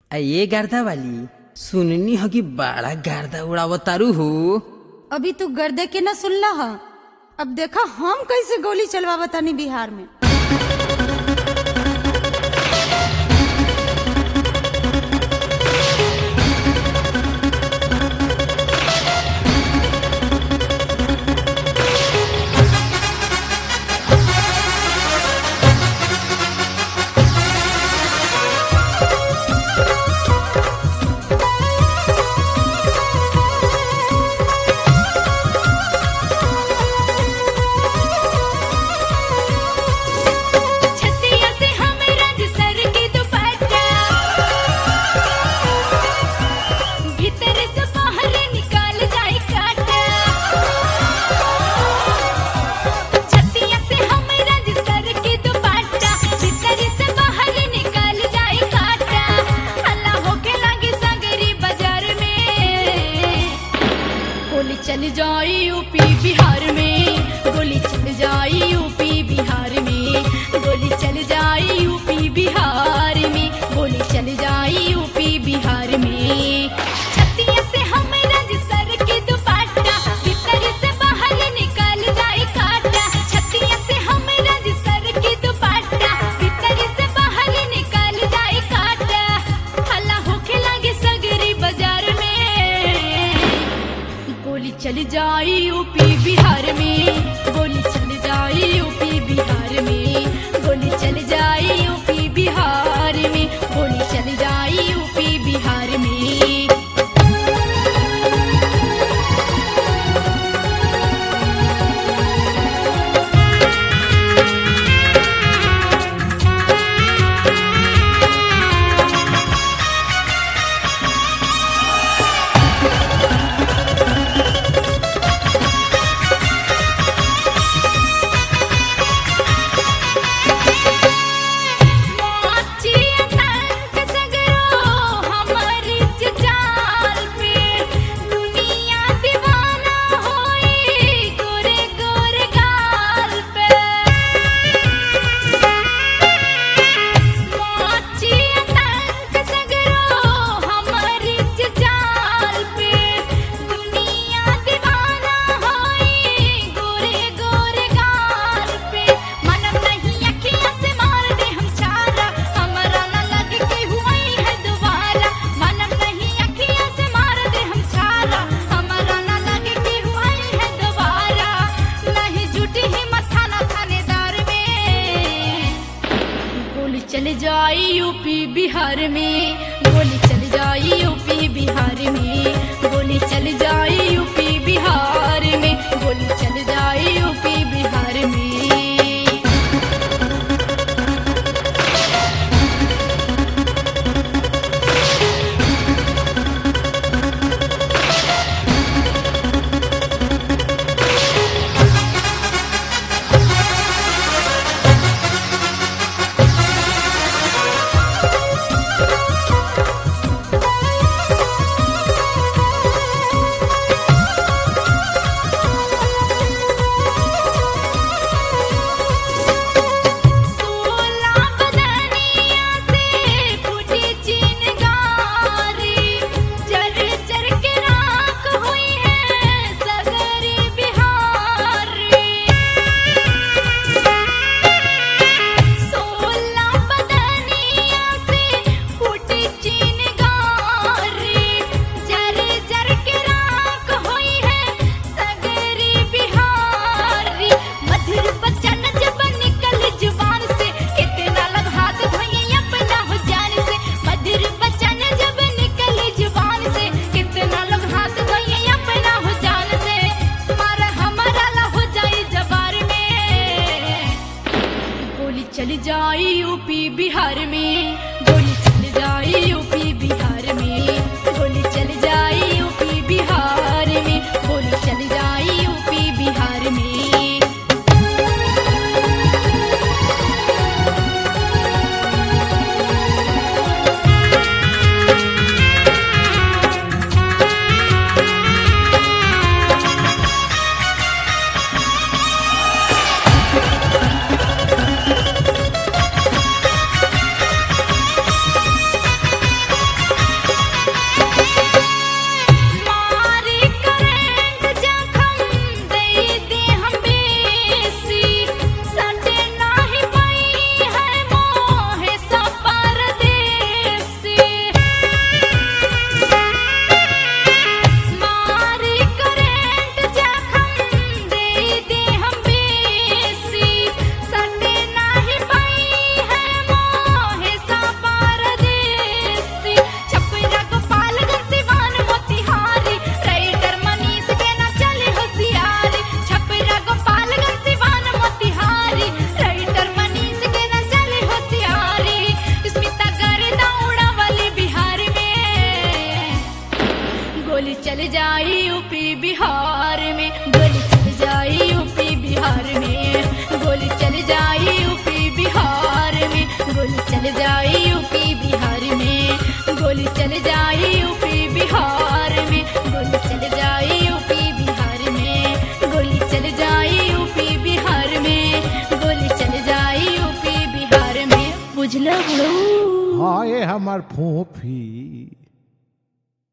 आ ये गर्दा वाली सुननी हो कि बड़ा गर्दा उड़ावतारू हो अभी तू गर्दे के न सुनला ह अब देखा हम कैसे गोली चलवा तानी बिहार में छतिया से हम रंग सर के दुपट्टा भीतर से बाहर निकाल जाए काटा छतिया से हम रंग सर के दुपट्टा भीतर से बाहर निकाल जाए काटा हल्ला होके लगी सगरी बाजार में गोली चल जाई यूपी बिहार में गोली चल जाई यूपी बिहार में गोली चल जाई यूपी बिहार में गोली चल जाई यूपी बिहार में छतिया से हम रंग सर के दुपट्टा भीतर से बाहर निकाल जाए काटा छतिया से हम रंग सर के दुपट्टा भीतर से बाहर निकाल जाए काटा हल्ला होके लगे सगरी बाजार में गोली चल जाई यूपी बिहार में गोली चल जाई यूपी बिहार में गोली चल जाई यूपी बिहार में गोली चल जाई यूपी बिहार में मोची अतंक सगरो हमारी जाल पे दुनिया दीवाना होई गोरे गोरे गाल पे मोची अतंक सगरो हमारी जाल पे दुनिया दीवाना होई गोरे गोरे गाल पे मनम नहीं अखियां से मार दे हम चारा हमारा न लगे कि हुई है दोबारा मनम नहीं अखियां से मार दे हम चारा हमारा न लगे कि हुई है दोबारा नहीं जुटी ही मथाना थानेदार में गोली चल जाई यूपी बिहार में गोली चल जाई यूपी बिहार में गोली चल जाई यूपी बिहार में गोली चल जाई यूपी बिहार में रे जाई यूपी बिहार में गोली चल जाई यूपी बिहार में गोली चल जाई यूपी बिहार में गोली चल जाई यूपी बिहार में गोली चल जाई यूपी बिहार में गोली चल जाई यूपी बिहार में गोली चल जाई यूपी बिहार में गोली चल जाई यूपी बिहार में बुझला बुढ़ऊ हाँ ये हमार फूफी